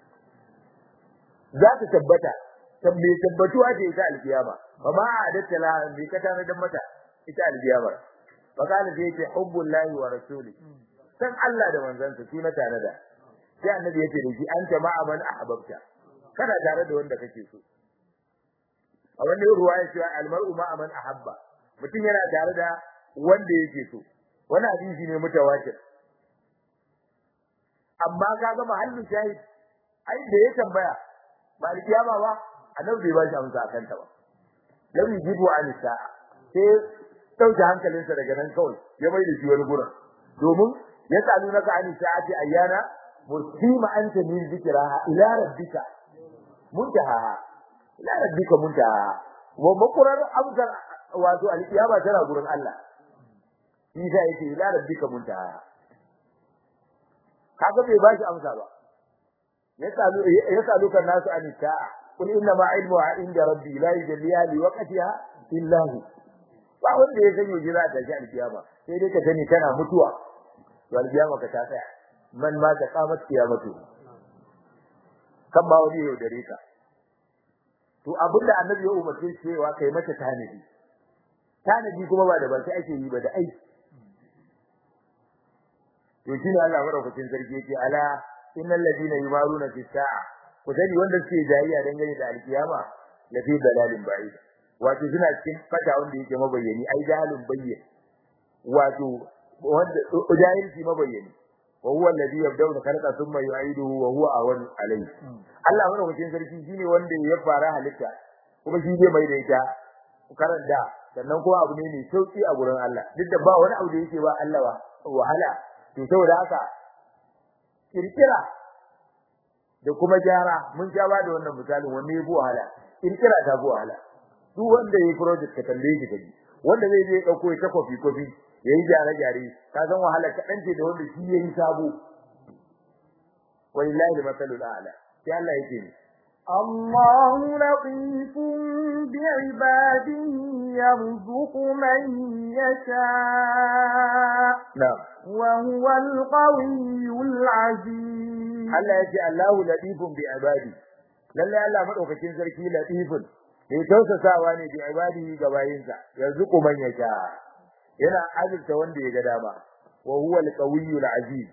za ta tabbata tabbe tabbatuwa ce ita alkiyama fa ma adatta la bi ka tana dan mata ita alkiyama fa kana sai ce hubbullahi wa rasuli san Allah da manzansa shi na tare da sai annabi yace da shi anta ma'a man ahbabta kana tare da wanda kake so a wannan ruwaya cewa almar'u ma'a man ahabba mutum yana tare da wanda yake so wani hadisi ne mutawatir amma kaga mahallin shahid ai da ya tambaya ba alkiyama ba annabi bai ba shi amsa akan ta ba lam yujibu an sa'a sai dauke hankalinsa daga nan kawai ya mai da shi wani gurin domin ya tsalu naka an sa'ati ayyana mursima anta min zikraha ila rabbika muntaha ila rabbika muntaha wa makurar amsar wato alkiyama tana gurin Allah shi sai yake ila rabbika muntaha kaga bai ba shi amsa ba yasalu yasalu kan nasu an sa'a kul inna ma ilmu inda rabbi la yujalliha li waqtiha illa hu ba wanda ya sanya jira da shi alkiyama sai dai ka sani kana mutuwa to alkiyama ka ta tsaya man ma ta kamat kiyamatu kan ba wani yau dare ka to abinda annabi ya umarce cewa kai mata tanadi tanadi kuma ba da ba sai ake yi ba da aiki to shine Allah madaukakin sarki yake ala innal ladina yumaruna fi sa'a ku sani wanda suke jayayya dangane da alkiyama la fi dalalin ba'id wato suna cikin fata wanda yake mabayyani ai jahalun bayyin wato wanda jahilci mabayyani wa huwa alladhi yabda'u khalqa thumma yu'iduhu wa huwa awan alayhi Allah madaukakin sarki shine wanda ya fara halitta kuma shi zai mai da ita karanta sannan kuma abu ne mai sauki a gurin Allah duk da ba wani abu da yake ba Allah wahala to saboda haka kirkira da kuma gyara mun ja ba da wannan misalin wanne ya bu wahala kirkira ta bu wahala duk wanda yayi project ka tambaye shi kaji wanda zai je dauko ya kofi kofi yayi gyare gyare ka san wahala ka dance da wanda shi yayi sabo wallahi masalul a'la sai Allah yake ni الله لطيف بعباده يرزق من يشاء na'am وهو القوي العزيز Allah yace Allahu latifun bi ibadi lalle Allah madaukakin sarki latifun mai tausasawa ne bi ibadihi ga bayinsa yarzuqu man yasha yana azurta wanda ya ga dama wa huwa al-qawiyyu al-aziz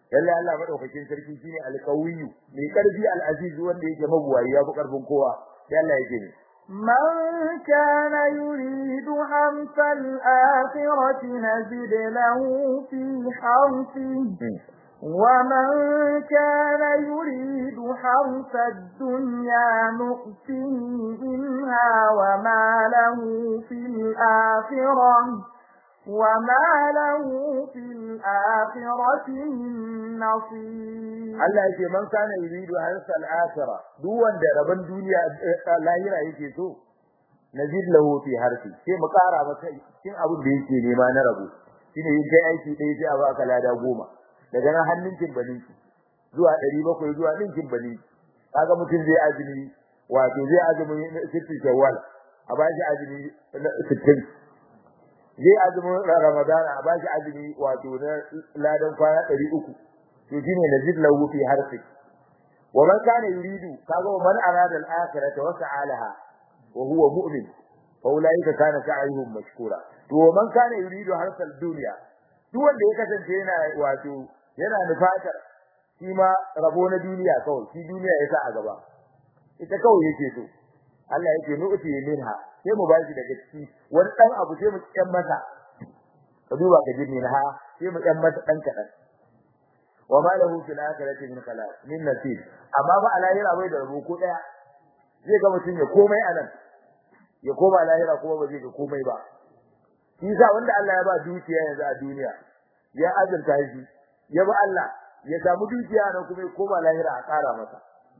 lalle Allah madaukakin sarki shine alqawiyyu mai karfi al-aziz wanda yake mabuwayi ya fi karfin kowa sai Allah yake ne من كان يريد حرث الآخرة نزد له في حرثه ومن كان يريد حرث الدنيا نؤته منها وما له في الآخرة وما له في الآخرة من نصيب Allah yake man kana yuridu harsa al-akhirah duk wanda rabon duniya lahira yake so nazid lahu fi harfi sai mu kara masa cikin abin da yake nema na rabo shine yin kai aiki dai sai a baka lada goma daga nan hannun kin baninki zuwa 700 zuwa ninkin baninki kaga mutum zai azumi wato zai azumi sitti shawwal a bashi azumi 60 zai azumin ramadana a bashi azumi wato na ladan kwana 300 to shine nazid lahu fi harfi wa man kana yuridu kaga man arada al-akhirata wa sa'alaha wa huwa mu'min fa ulaika kana sa'yuhum mashkura to man kana yuridu harfa al-dunya duk wanda ya kasance yana wato yana nufatar shi ma rabo na duniya kawai shi duniya ya sa a gaba ita kawai yake so Allah yake nu'ti minha sai mu bashi daga ciki wani dan abu sai mu kyan masa ka duba ka ji minha sai mu kyan masa dan kadan wa ma lahu fil akhirati min khalaq min nasib amma ba alahira bai da rabo ko daya zai ga mutun ya komai anan ya koma lahira kuma ba zai ga komai ba shi sa wanda Allah ya ba dukiya yanzu a duniya ya azurta shi ya ba Allah ya samu dukiya nan kuma ya koma lahira a ƙara masa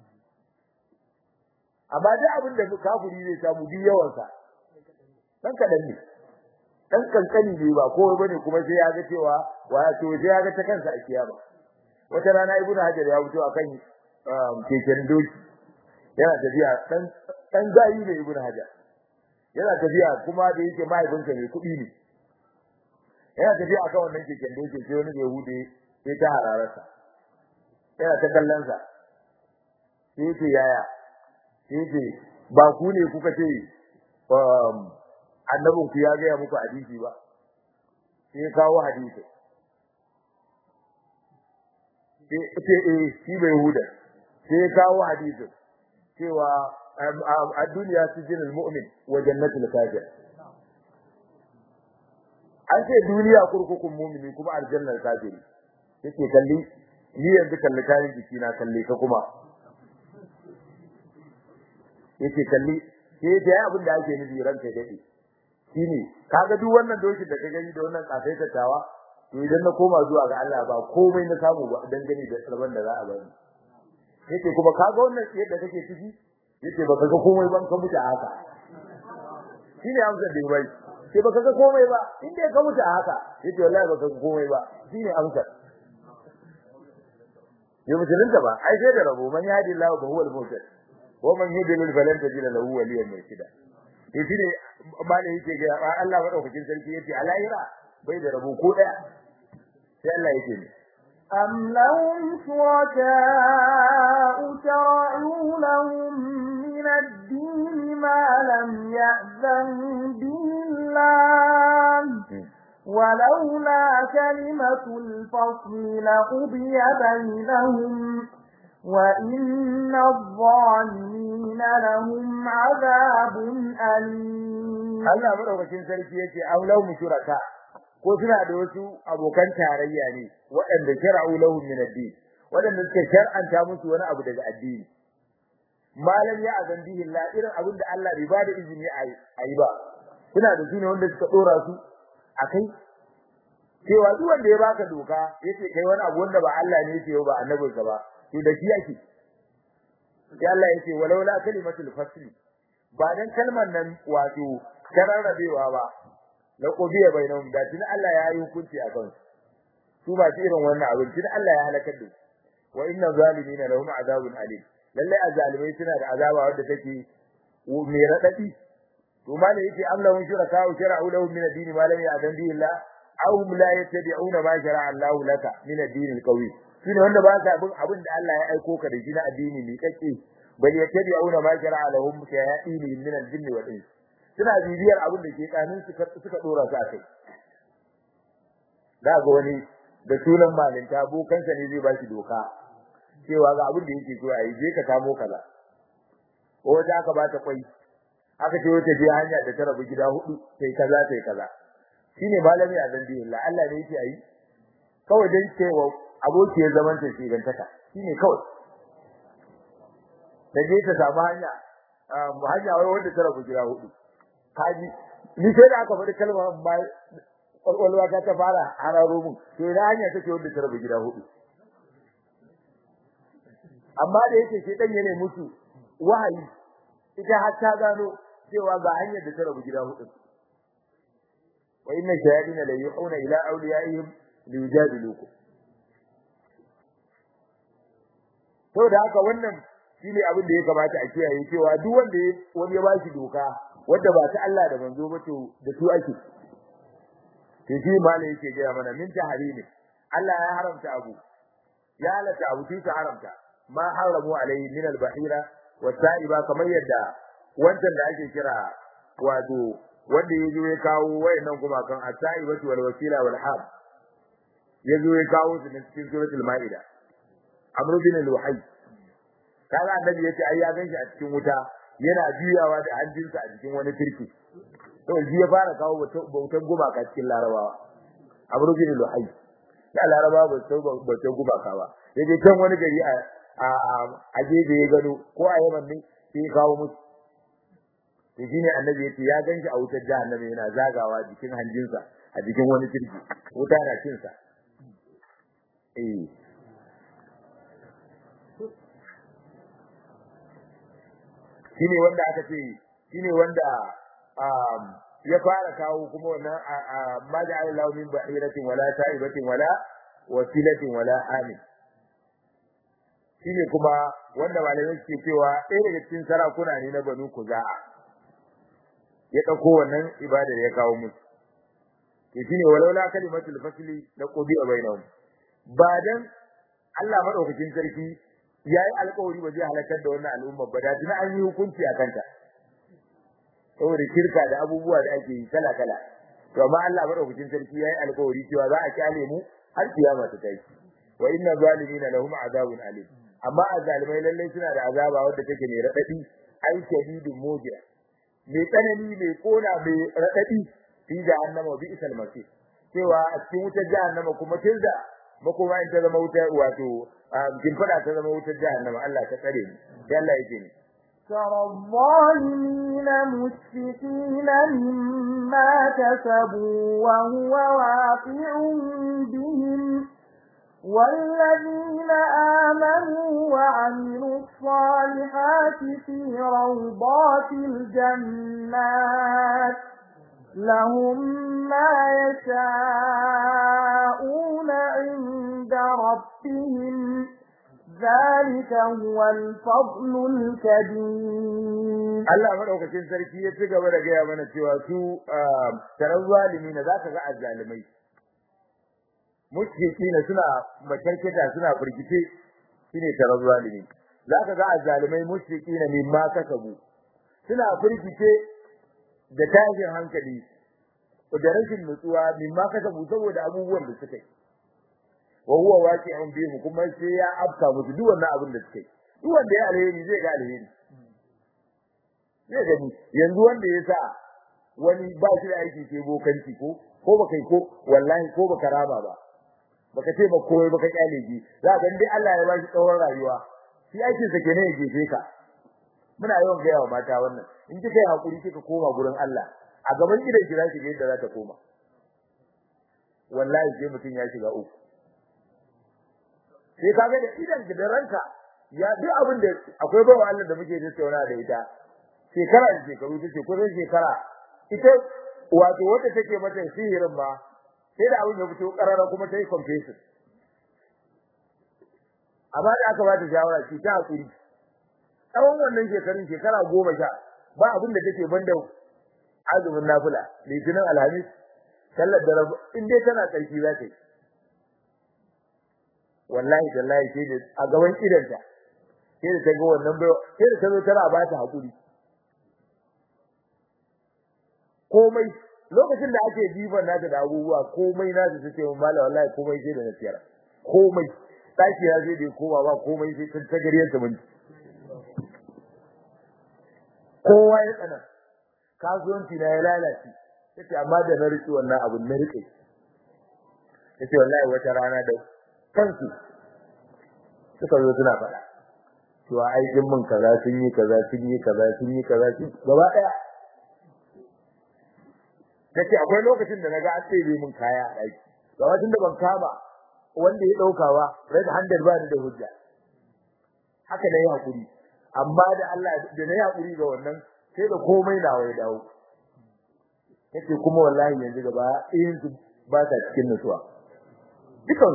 amma duk abin da kafiri zai samu duk yawan sa dan kadan ne dan kankani ne ba ko bane kuma sai ya ga cewa wato sai ya ga ta kansa a kiyama wata rana ibnu hajar ya fito akan keken doki yana tafiya dan dan gayi ne ibnu hajar yana tafiya kuma da yake mahaifinsa ne kuɗi ne yana tafiya akan wannan keken doki sai wani yahude sai ta hararsa yana ta kallon sa sai yake yaya sai yake ba ku ne kuka ce annabin ku ya gaya muku hadisi ba sai ya kawo hadisi sai eh shi bai huda sai ya kawo hadisi cewa a duniya sijin mu'min wa jannatul kafir an ce duniya kurkukun mu'mini kuma aljannar kafiri yake kalli ni yanzu kalli kayan jiki na kalli ka kuma yake kalli sai da abin da ake nufi ranka dade shine kaga duk wannan dokin da ka gani da wannan kafai tattawa to idan na koma zuwa ga Allah ba komai na samu ba dan gani da sarban da za a bani yake kuma kaga wannan yadda kake ciki yace baka ga komai ban ka mutu haka shine amsar da bai sai baka ga komai ba inda ka mutu haka yace wallahi baka ga komai ba shine amsar ya musulunta ba ai sai da rabo man yadi Allah ba huwa al-muhtad wa man yudlil falan tajid lahu waliyan murshida to shine malai yake ga Allah madaukakin sarki yace a lahira bai da rabo ko daya sai Allah yake ne أم لهم شركاء شرعوا لهم من الدين ما لم يأذن به الله ولولا كلمة الفصل لقضي بينهم وإن الظالمين لهم عذاب أليم Allah madaukakin sarki yace aw lahum shuraka ko suna da wasu abokan tarayya ne waɗanda shar'u lahum min ad-din waɗanda suka shar'anta musu wani abu daga addini malam ya azan bihi Allah irin abin da Allah bai bada izini a yi ba suna da su ne wanda suka dora su akai cewa duk wanda ya baka doka yace kai wani abu wanda ba Allah ne yake ba annabinsa ba to da shi yake sai Allah yace walau la kalimatul fasl ba dan kalmar nan wato tararrabewa ba la qudiya bainahum da tun Allah ya yi hukunci a kan su ba shi irin wannan abin tun Allah ya halakar da wa inna zalimina lahum azabun alim lalle azalimai suna da azaba wanda take mai radadi to malai yake amlahum shuraka wa shara'u lahum min ad-din ma lam ya'zan bihi Allah aw hum la yattabi'una ma shara'a Allah laka min ad-din al-qawi shine wanda ba sa bin abin da Allah ya aiko ka da shi na addini mai kake bal yattabi'una ma shara'a lahum shayatin min al-jinn wal ins suna bibiyar abin da ke tsanin suka suka dora su akai da ga wani da sunan malinta bokansa ne zai ba shi doka cewa ga abin da yake so a yi je ka samo kaza ko wata aka ba ta kwai aka ce wata je hanya da ta rabu gida hudu sai kaza sai kaza shine malami a dan biyu Allah ne yake ayi kawai dan cewa aboki ya zaman ta shi gantaka shine kawai da je ta samu hanya hanya wai wanda ta rabu gida hudu kaji ni sai da aka faɗi kalmar ba kwalwalwa ta ta fara hararo mun to ina hanya take wanda ta rabu gida hudu amma da yake shi dan yana mutu wahayi ita har ta gano cewa ga hanyar da ta rabu gida hudu wa inna shayatin la yuhuna ila awliyaihim liyujadilukum to da haka wannan shine abin da ya kamata a kiyaye cewa duk wanda wani ya bashi doka wanda ba ta Allah da manzo ba to da su ake to shi malai yake ga mana min tahrimi Allah ya haramta abu ya halata abu shi ta haramta ma haramu alai min al-bahira wa sa'iba kamar yadda wancan da ake kira wato wanda yazo ya kawo wayannan gumakan as-sa'ibatu wal wasila wal hab yazo ya kawo su cikin suratul maida amr bin al-wahyi kaga annabi yace ai ya ganshi a cikin wuta yana juyawa da hanjinsa a cikin wani turki to shi ya fara kawo bautan gumaka cikin larabawa amr bin al-wahyi da larabawa ba su bautan gumaka ba yaje can wani gari a a gefe ya gano ko a yaman ne sai ya kawo musu to shine annabi yace ya ganshi a wutar jahannama yana zagawa jikin hanjinsa a jikin wani turki wuta na cin sa eh shine wanda aka ce shine wanda ya fara kawo kuma wannan ma ja'ala lahu min bahiratin wala ta'ibatin wala wasilatin wala amin shine kuma wanda malamai suke cewa ɗaya daga cikin sarakuna ne na Banu Kuza'a ya dauko wannan ibada da ya kawo musu to shine walaula kalimatul fasli la qubi bainahum ba dan Allah madaukakin sarki yayi alƙawari ba zai halakar da wannan al'umma ba da tuna an yi hukunci a kanta saboda kirka da abubuwa da ake yi kala kala to amma Allah madaukakin sarki yayi alƙawari cewa za a kyale mu har kiyama ta kai wa inna zalimina lahum azabun alim amma azalimai lalle suna da azaba wanda take mai radadi ai shadidun mujira mai tsanani mai kona mai radadi fi jahannama bi isal masih cewa a cikin wutar jahannama kuma tilda makoma in ta zama wutar wato kin fada ta zama wutar jahannama Allah ta tsare ni sai Allah yake ni ترى الظالمين مشفقين مما كسبوا وهو واقع بهم والذين آمنوا وعملوا الصالحات في روضات الجنات لهم ما يشاءون عند ربهم ذلك هو الفضل الكبير Allah madaukakin sarki ya ci gaba da gaya mana cewa su tarar zalimi na zaka ga azzalimai mushrikina suna makarkata suna firgice shine tarar zalimi zaka ga azzalimai mushrikina mimma kasabu suna firgice da tashin hankali da rashin nutsuwa mimma kasabu saboda abubuwan da suka yi wa huwa waqi'un bihi kuma sai ya afka musu duk wannan abin da suke duk wanda ya alheri zai ga alheri zai gani yanzu wanda ya sa wani ba shi da aiki ke bokanci ko ko baka yi ko wallahi ko baka rama ba baka ce ba koyi baka kyale ji za ga dai Allah ya bashi tsawon rayuwa shi aikin sa kenan ya gefe ka muna yawan ga yawa mata wannan in kika yi hakuri kika koma gurin Allah a gaban gidan ki zaki ga yadda za ta koma wallahi sai mutum ya shiga uku sai kaga da idan da ranka ya duk abin da akwai bawa Allah da muke tattauna da ita shekara da shekaru tace ko zai shekara ita wato wanda take mata sihirin ma sai da abin ya fito karara kuma sai confession amma da aka bata shawara ki ta hakuri tsawon wannan shekarun shekara goma sha ba abin da take banda azumin nafila litinin alhamis sallar da rabu in dai tana tsarki za ta yi wallahi tallahi sai da a gaban idanta sai da ta ga wannan bai sai da ta zo tana ba ta hakuri komai lokacin da ake jiban nata da abubuwa komai na su ce mun mala wallahi komai sai da nasiyar komai daki ya zai da koma ba komai sai ta tagariyar ta mun kowa ya tsana kasuwanci na ya lalace yace amma da na rike wannan abun na rike yace wallahi wata rana da kansu suka zo suna faɗa cewa aikin mun kaza sun yi kaza sun yi kaza sun yi kaza sun gaba daya kace akwai lokacin da naga an tsere mun kaya a daki gaba tun da ban kama wanda ya dauka ba red handed ba ni da hujja haka ne hakuri amma da Allah da na hakuri ga wannan sai da komai na wai dawo kace kuma wallahi yanzu gaba ɗayan su ba ta cikin nutsuwa dukan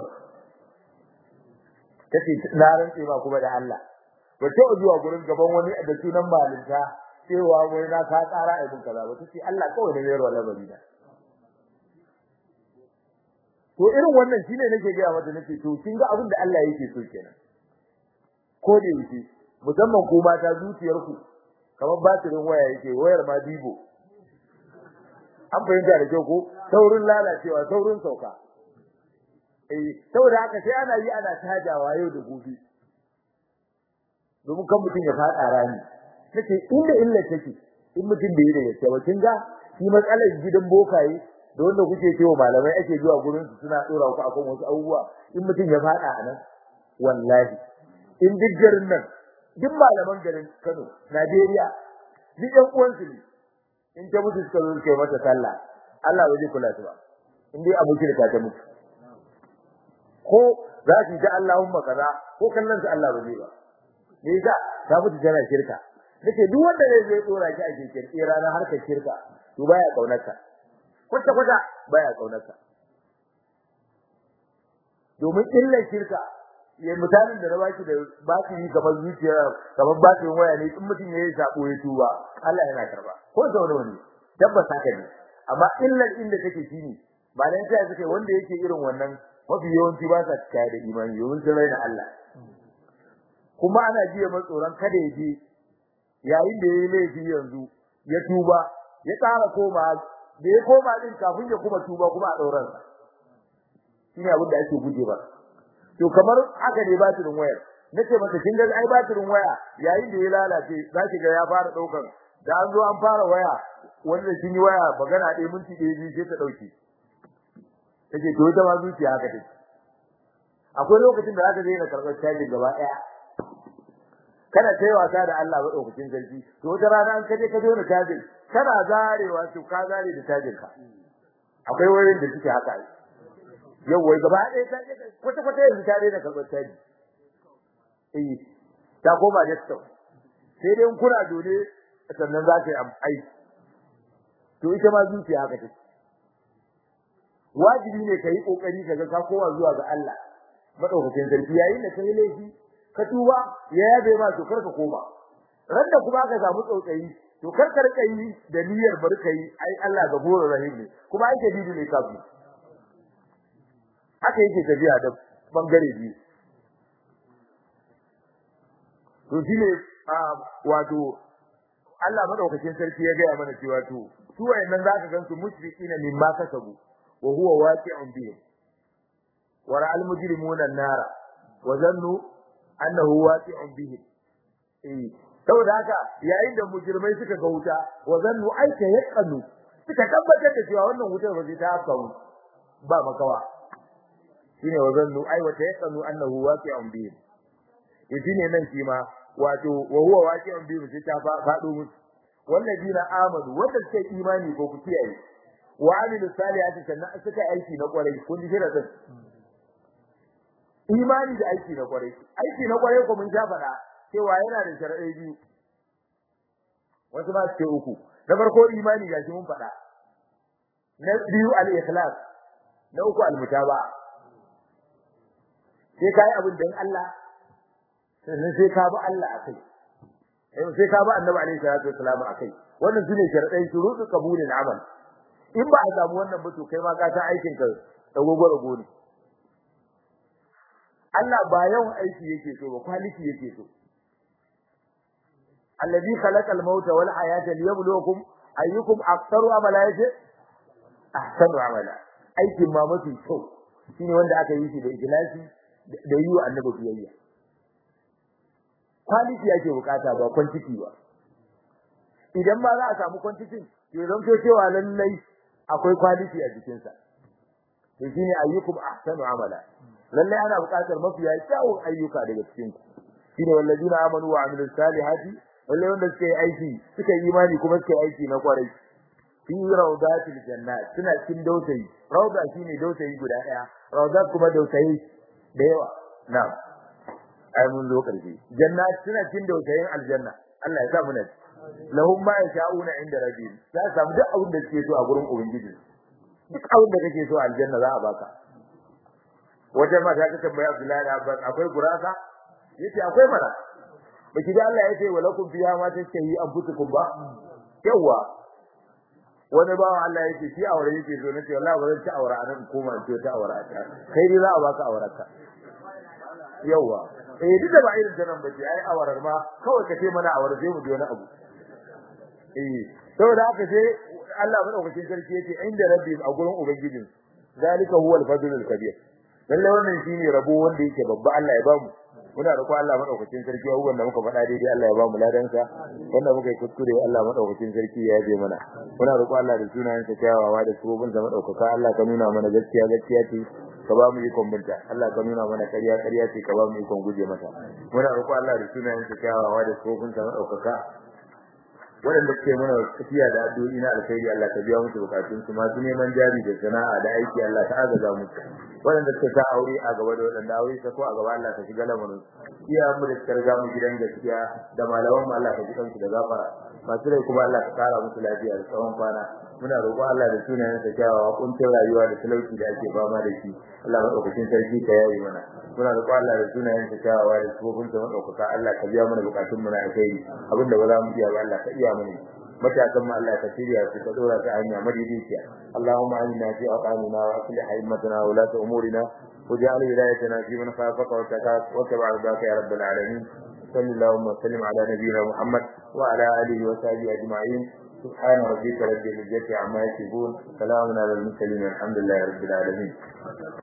kace na rantse ba kuma da Allah ba ta zuwa gurin gaban wani da sunan malinta cewa wai na ka tsara ibn kaza ba tace Allah kawai da yaro labari da to irin wannan shine nake ga mata nake to kin ga abin da Allah yake so kenan ko da yake musamman ku mata zuciyar ku kamar batirin waya yake wayar ma dibo an fahimta da kyau ko saurin lalacewa saurin sauka eh saboda haka sai ana yi ana tajawa yau da gobe domin kan mutum ya fada rani nace inda illa take in mutum bai da yake ba kin ga shi matsalar gidan bokaye da wanda kuke cewa malamai ake zuwa gurin su suna dora ku akan wasu abubuwa in mutum ya fada anan wallahi in duk garin nan duk malaman garin Kano Najeriya duk ɗan uwan su ne in ta mutu suka zo suka yi mata sallah Allah bai kula ta ba in dai abu kirka ta mutu ko za su ji Allahumma kaza ko kallon su Allah ba zai ba me yasa ta mutu tana shirka nace duk wanda zai zai dora ki a cikin tsira na harkar shirka to baya kaunarka kwata kwata baya kaunarka domin illar shirka ya mutanen da na baki da ba su yi kamar zuciya kamar ba su waya ne in mutum yayi sako ya tuba Allah yana karba ko da wani wani tabbas haka ne amma illar inda take shine ba dan sai suke wanda yake irin wannan mafi yawanci ba sa cika da imani yawan sun raina Allah kuma ana jiya mai tsoron kada ya je yayin da yayi laifi yanzu ya tuba ya tsara koma da ya koma din kafin ya kuma tuba kuma a dauran sa shine abin da ake guje ba to kamar haka ne batirin wayar nace mata kin ga ai batirin waya yayin da ya lalace zaki ga ya fara daukan da an zo an fara waya wanda kin yi waya magana ɗaya minti ɗaya biyu sai ta dauke take to ita ma zuciya haka take akwai lokacin da zaka je na karɓar caji gaba ɗaya kana kai wasa da Allah madaukakin sarki to wata rana an kaje ka zo na caji kana zarewa to ka zare da cajin ka akwai wayoyin da suke haka yau wai gaba ɗaya ta kwata kwata yanzu ta daina karɓar caji eh ta koma desktop sai dai in kuna dole sannan za ka yi aiki to ita ma zuciya haka take wajibi ne kai kokari kaga ka kowa zuwa ga Allah madaukakin sarki yayin da kai laifi ka tuba ya yabe ma to karka koma randa kuma ka samu tsautsayi to karka rika yi da niyyar barka yi ai Allah gafurur rahim ne kuma ai kadidu ne kafi haka yake tafiya da bangare biyu to shine wato Allah madaukakin sarki ya ga mana cewa to su wayannan zaka gansu mushrikina mimma kasabu وهو واقع بهم ورأى المجرمون النار وظنوا أنه واقع بهم إيه saboda haka yayin da mujrimai suka ga wuta wa zannu aika yaqanu suka tabbatar da cewa wannan wutar ba zai ta afka mu ba makawa shine wa zannu ai wa ta yaqanu annahu waqi'un bihim to shine nan shi ma wato wa huwa waqi'un bihim sai ta fado musu wallazina amanu wanda suka imani ko ku kiyaye wa amilu salihati sannan suka aiki na kwarai kun ji da din imani da aiki na kwarai aiki na kwarai ko mun ja fada cewa yana da shar'i biyu wasu ma su ce uku na farko imani gashi mun fada na biyu al-ikhlas na uku al-mutaba sai kai abin dan Allah sannan sai ka bi Allah akai sai ka bi annabi alaihi salatu wasallam akai wannan sune shar'ai shurutu qabulil amal in ba a samu wannan ba to kai ma ka san aikin ka da gogoro gone Allah ba yawan aiki yake so ba quality yake so alladhi khalaqal mauta wal hayata liyabluwakum ayyukum aktharu amala yace ahsanu amala aikin ma mafi kyau shine wanda aka yi shi da ikhlasi da yi wa annabi biyayya quality yake bukata ba quantity ba idan ma za a samu quantity to zan to cewa lallai akwai quality a jikin sa to shine ayyukum ahsanu amala lallai ana bukatar mafiya kyawun ayyuka daga cikin ku shine wallazina amanu wa amilus salihati lallai wanda suka yi aiki suka yi imani kuma suka yi aiki na kwarai fi rawdatil jannat suna cikin dausayi rawda shine dausayi guda daya rawda kuma dausayi da yawa na'am ai mun zo karshe jannat suna cikin dausayin aljanna Allah ya sa mu nan lahum ma yasha'una inda rabbihim za su samu duk abin da suke so a gurin ubangiji duk abin da kake so a aljanna za a baka wata mata ta tambaya Abdullahi Abbas akwai gurasa yace akwai mana baki da Allah yace walakum fiha ma tashtahi anfusukum ba yawa wani bawan Allah yake shi aure yake so nace wallahi ba zan ci aure anan koma in ce ta aure ta kai dai za a baka aurarka yawa eh duk da ba irin tanan bace ai awarar ma kawai ka ce mana awar sai mu ji wani abu eh saboda haka sai Allah madaukakin sarki yace inda rabbi a gurin ubangijin zalika huwa al-fadlul kabir lalle wannan shine rabo wanda yake babba Allah ya bamu muna roƙo Allah madaukakin sarki abubuwan da muka faɗa daidai Allah ya bamu ladan sa wanda muka yi kuskure Allah madaukakin sarki ya yaje mana muna roƙo Allah da sunayen sa kyawawa da surubin sa madaukaka Allah ka nuna mana gaskiya gaskiya ce ka ba mu ikon binta Allah ka nuna mana ƙarya ƙarya ce ka ba mu ikon guje mata muna roƙo Allah da sunayen sa kyawawa da surubin sa madaukaka waɗanda suke mana tafiya da addu'o'i na alkhairi Allah ka biya musu bukatun su masu neman jari da sana'a da aiki Allah ka agaza musu waɗanda suka sa aure a gaba da waɗanda aure ta ko a gaba Allah ka shiga lamarin iya mu da suka riga mu gidan gaskiya da malaman mu Allah ka ji kansu da gafara masu rai kuma Allah ka kara musu lafiya da tsawon kwana muna roƙo Allah da sunayen sa kyawawa kuncin rayuwa da talauci da ake fama da shi Allah madaukakin sarki ka yayi mana muna roƙo Allah da sunayen sa kyawawa da tsofin sa madaukaka Allah ka biya mana bukatun mu na alkhairi abinda ba za mu iya ba Allah ka iya mana matakan mu Allah ka shirya su ka dora ta hanya madidiciya Allahumma inna fi aqamina wa aslih haymatana wa la umurina واجعل ولايتنا في من خافك واتقاك واتبع رضاك يا رب العالمين صلى اللهم وسلم على نبينا محمد وعلى اله وصحبه اجمعين سبحان ربك رب العزه عما يصفون سلام على المرسلين الحمد لله رب العالمين